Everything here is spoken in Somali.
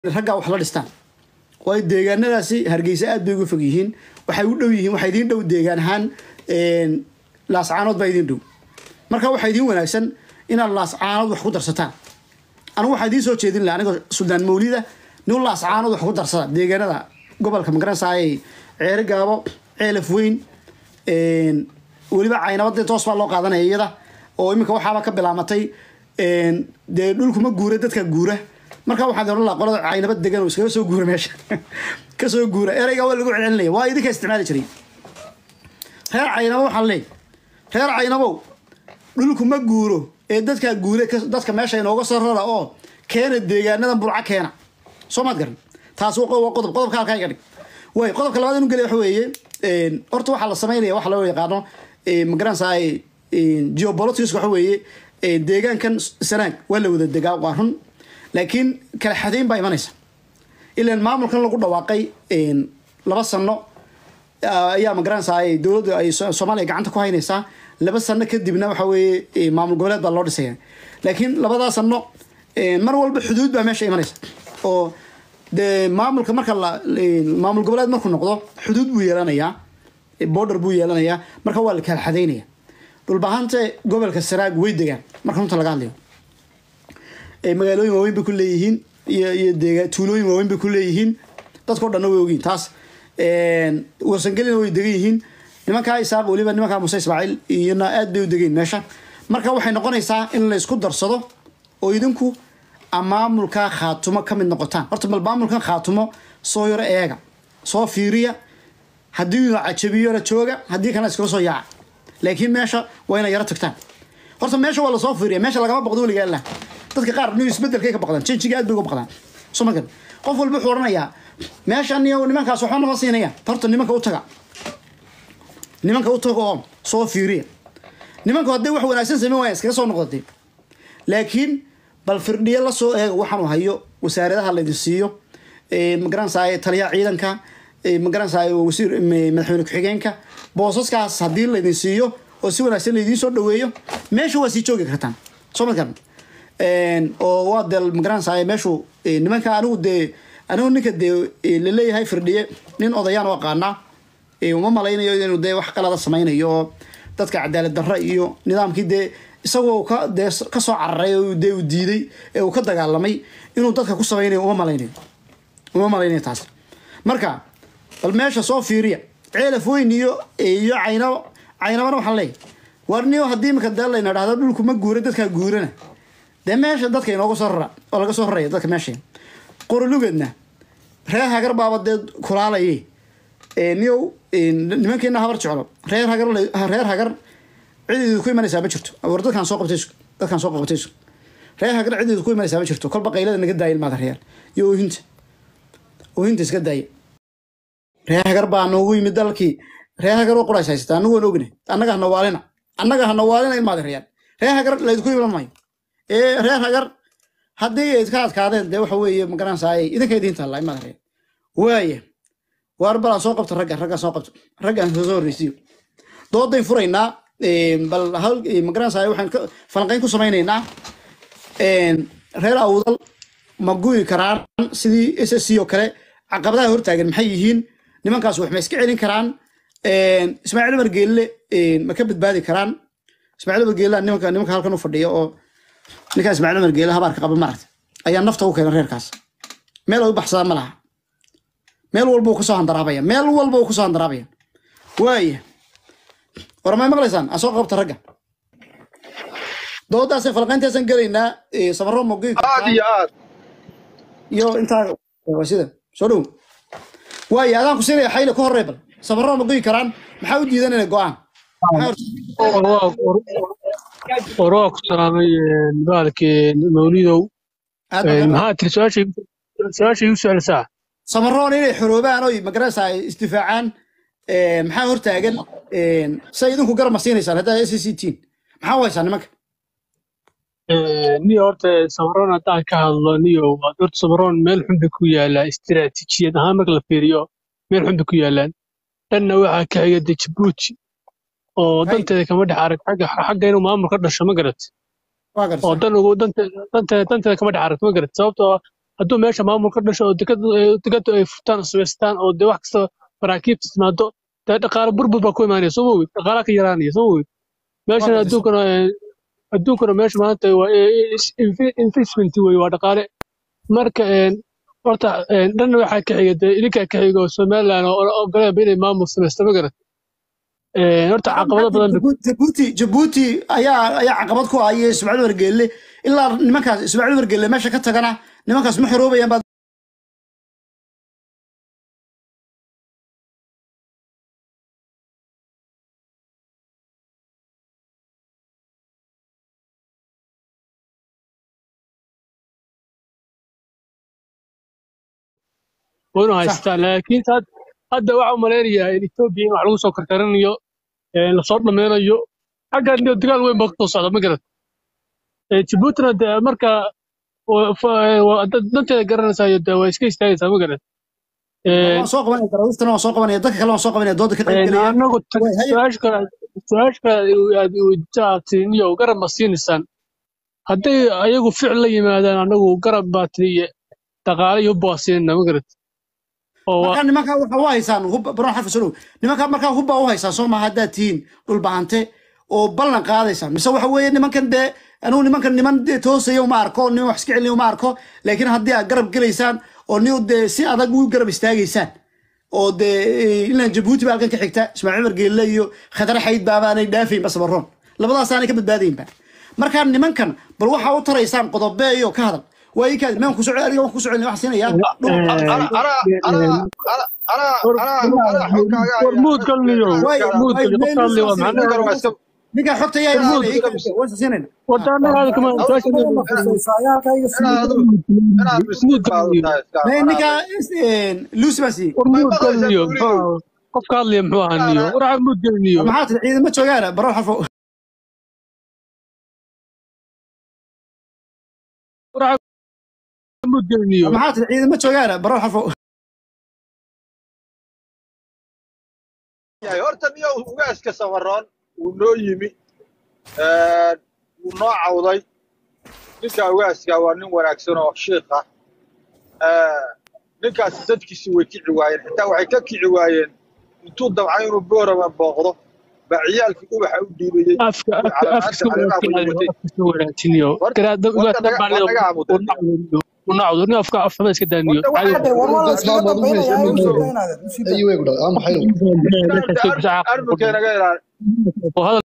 raggaa wax la dhistaan waayo deegaanadaasi hargeysa aad bay uga fog yihiin waxay u dhow yihiin waxaa idiin dhow deegaan ahaan laascaanood baa idiin dhow marka waxaa idiin wanaagsan inaad laascaanood wax ku darsataan anigu waxaa idiin soo jeedin laha anigoo suldaan mawlida nin laascaanood wax ku darsada deegaanada gobolka magaranaysaay ceere gaabo ceelaf weyn weliba caynabadii toos baa loo qaadanaya iyada oo iminka waxaaba ka bilaamatay dee dhulkuma guura dadka guura marka waxaan ohan laha qolada caynabad degan oo iskaga soo guura meesha kasoo guura ereyga waa lagu celcelinaya waa idinka isticmaali jiray reer caynabo waxaan leey reer caynabow dhulku ma guuro ee dadkaa guure dadka meesha inooga soo rara oo keena deegaanadan burca keena soo maad garan taas waa qodob qodobka halkaa iga dhig way qodobka labaad inu gelay waxa weeye horta waxaa la sameynaya waxa loo yaqaano magaranaysaay geopolitics waxa weeye deegaankan sanaag waa la wada degaa waa run laakiin kala xadeyn baa imanaysa ilan maamulkan lagu dhawaaqay laba sano ayaa magaranaysaay dowladda ay soomaaliya gacanta ku haynaysaa laba sano kadibna waxa weeye maamul goboleed baa loo dhisaya laakiin labadaa sano mar walba xuduud baa meesha imanaysa oo dee maamulka marka la maamul goboleed markuu noqdo xuduud buu yeelanayaa border buu yeelanayaa marka waa la kala xadeynaya dhulbahanta gobolka saraag way degaan marka runta laga hadlayo magaalooyin waaweyn bay ku leeyihiin iyo iyo deega tuulooyin waaweyn bay ku leeyihiin dadkao dhanna way ogyihin taas warsangelina way degan yihiin nimankaa isaaq weliba nimankaa muse ismaaciil iyona aad bay u degayin meesha marka waxay noqonaysaa in la isku darsado oo idinku maamulkaa khaatumo ka mid noqotaan horta bal maamulkan khaatumo soo yaro eega soo fiiriya haddii la cajabiyona jooga haddii kalena iskala soo yaaca laakiin meesha waa inay yaro tagtaan horta meesha waa lasoo fiiriya meesha lagama baqdo weligaa lah dadka qaar ni isbedelkay ka baqdaan janjiga aad bay uga baqdaan soo markan qof walba wuxuu odhanayaa meeshan iyo nimankaas waxba nama siinayaan horta nimanka u taga nimanka u taga oo soo fiiriya nimanka hadday wax wanaagsan sameyn waaya iskaga soo noqdatay laakiin bal firdhiye lasoo eega waxaanu hayo wasaaradaha laydin siiyo magaranaysaay taliyaha ciidanka magaranaysaay wasiir madaxweyne ku-xigeenka boosaskaas haddii laydin siiyo oo si wanaagsan laydiin soo dhaweeyo meesha waa sii joogi kartaan soo markan oo waa dee magaranaysaay meeshu nimanka anigu dee anigu ninka dee laleeyahay firdhiye nin odayaan u aqaanaa uma malaynayo inuu dee wax qalada samaynayo oo dadka cadaalad darra iyo nidaamkii dee isagoo ka dee kasoo cararay oo dee uu diiday ee uu ka dagaalamay inuu dadka ku samaynayo uma malaynayo uma malaynayo taas marka bal meesha soo fiiriya ceelaf weyn iyo iyo caynabo caynabana waxaan leeyahy warniyo haddii imika dee layna dhahdo dhulku ma guura dadkaa guurana dee meesha dadka inooga soo rara oo laga soo raraya dadka meesha qorolugeedna reer hagar baaba dee kulaalaye niyow nimankeena habar jeclo reer hagar reer hagar cidiidu ku imanaysaa ma jirto war dadkaan soo qabtay dadkaan soo qabtay reer hagar cidiidu ku imanaysaa ma jirto kolba qaylada naga daaya ilmaada reer iyo oohinta oohinta iska daaya reer hagar baa noogu yimid dalkii reer hagar oo qorays haysata anagu waan ogna annaga hana waalina annaga hana waalina ilmaada reer reer hagar laydinku iman maayo ee reer hagar haddii ay ka adkaadeen dee waxa weeye magaranaysaay idinka idiin taalla ilmaada reer waaya waar balaan soo qabto ragga raggaan soo qabto raggaan soo horreysiyo doodayn furaynaa bal hal magaranaysaay waxaan falanqayn ku samaynaynaa reer awdal ma guyi karaan sidii s s c oo kale caqabadaha hortaagan maxay yihiin nimankaas wax ma iska celin karaan ismaaciil umar geelle ma ka badbaadi karaan ismaaciil umar geelle nimanka nimanka halkan u fadhiya oo ninkaa ismaaciil umar geelle habaarka qaba maaragta ayaa nafta u keena reerkaas meel ay u baxsadaan ma laha meel walba uu kasoo handaraabaya meel walba uu kasoo handaraabaya waaya war may maqlaysaan aan soo qabta ragga doodaasay falqayntaasaan gelaynaa samaro mogi aad iyo aad iyo intaa waa sida soo dhow waaya adaan ku siinaya xayle ku horey bal samaro ma goyi karaan maxaa u diidan inay go-aan war waa ku salaamay baalkii mawlidow maxaa tiri su-aasha igu su-aalisaa samaroon inay xoroobaan oy magaranaysa ay isdifaacaan maxaa hortaagan say idinku garab ma siinaysaan haddaa s c tiin maxaa u haysaa nimanka niyo horta samaroon haddaan ka hadlo niyo horta samaroon meel xun bay ku yaalaa istiraatiijiyad ahaan marka la fiiriyo meel xun bay ku yaalaan dhanna waxaa ka xiga de jabuuti oo danteeda kama dhex arag xagga xagga inuu maamul ka dhasho ma garat waa garta oo dan ugu danteeda danteeda danteeda kama dhex aragto ma garat sababtoo hadduu meesha maamul ka dhasho oo dekadu dekadu ay furtaan oo samaystaan oo dee wax kasta maraakiibta timaado dee dhaqaale burbur baa ku imaanaya soo ma ogid dhaqaalaha ka yaraanaya soo ma ogid meeshan gartay. adduunkana eh, adduunkana meesha maanta waa eh, is- inve- investment wey waa dhaqaale marka een, horta een, dhanna waxaa ka xiga dee idinkaa ka xiga oo somaliland oo oo ogoleeba inay maamul samaysto ma garat Een, horta caqabado badan bay jabuuti jabuuti ayaa ayaa caqabad ku ah iyo ismaaciil wargeelle ilaa nimankaas ismaaciil wargeelle meesha ka tagana nimankaas ma xoroobayaan baad waynu sax haystaan laakiin had- hadda waxaa u malaynayaa in etoobiya in wax lagu soo karkarinayo een, lasoo dhammaynayo xaggan iyo dagaal weyn baa kusoo socda ma garat Ee, jabuutina dee marka wa- fa- ee, waa dad- danteeda garanaysayo dee waa iska istaagaysaa ma garat Een, waan soo qabanaya darawistana waan soo qabanaya dadka kale waan soo qabanaya dooda ka qayb een, gelaya anagu tag- way haya su-aasha kale su-aasha kale aad weydiisaatiin iyo garab ma siinaysaan hadday ayagu ficil la yimaadaan anagu garab baa tiriye dhaqaale iyo hub baa siinayna ma garat oo waa markaa nimankaa waxa u haysaan hub baron xarfa solow nimankaa markaa hubba u haysaan soo maha haddaad tihiin dhulbahante oo ballan qaadaysaan mise waxa weeye nimankan dee anugu nimankan niman dee toosaya uma arko niman wax iska celinaya uma arko laakiin haddii aad garab gelaysaan oo ni dee si adag u garab istaagaysaan oo dee ilaan jabuuti baa halkan ka xigta ismaaciil wargeelle iyo khadar xayd baabaanay dhaafayn basabaroon labadaasaanay ka badbaadaynba markaa nimankan bal waxaa u taraysaan qodobe iyo ka hadal waa ii kaadi maan kusoo aniga waan kusoo celin waxaan siinayaa dhul أنا أنا أنا أنا أنا أنا حكاية hormuud galniyo way hormuud way galniyo meel qofka hadlay waa nusoo macnaha ninkan waa iska ninkaa xogta yaa hormuud ilaanaya ii kaadi waan siinayna wadanaada kama su-aasha ma khusaysaa yaalkayga inaad sii inaad miskiin baad u tahay iska may ninkaa lucy baa siiyey hormuud maqlaysaa galniyo guuliyo qofka hadlaya muxuu ahaa niyo war hormuud galniyo maxaa tiri ciidama joogaana baro xarfo war hormuud galniyo maxaa tiri ciidama joogaana baro xarfo yahay horta niyo ugaaska safaroon wuu noo yimi wuu noo cawday ninka ugaaska waa nin wanaagsan oo shiikh ah ninkaasi dadkiisi way kici waayeen xitaa waxay ka kici waayeen intuu dabcay inuu boorama booqdo baa ciyaalkii ubaxa u dhiibayey afka iyo afka afka calaamaadka soo caleemaha ku wanaagsan watay afka soo wanaagsan war garaada warka ugaas naga baa war leeyo naga aamuday unacdo nin afka afxuma iska daaniyo horta waxaa hadde war waa la iskaga dambaynayaa in Muso. sheekaynaada usii daa ayuu eegu dhaa maxay armunkee naga ilaali oo hadal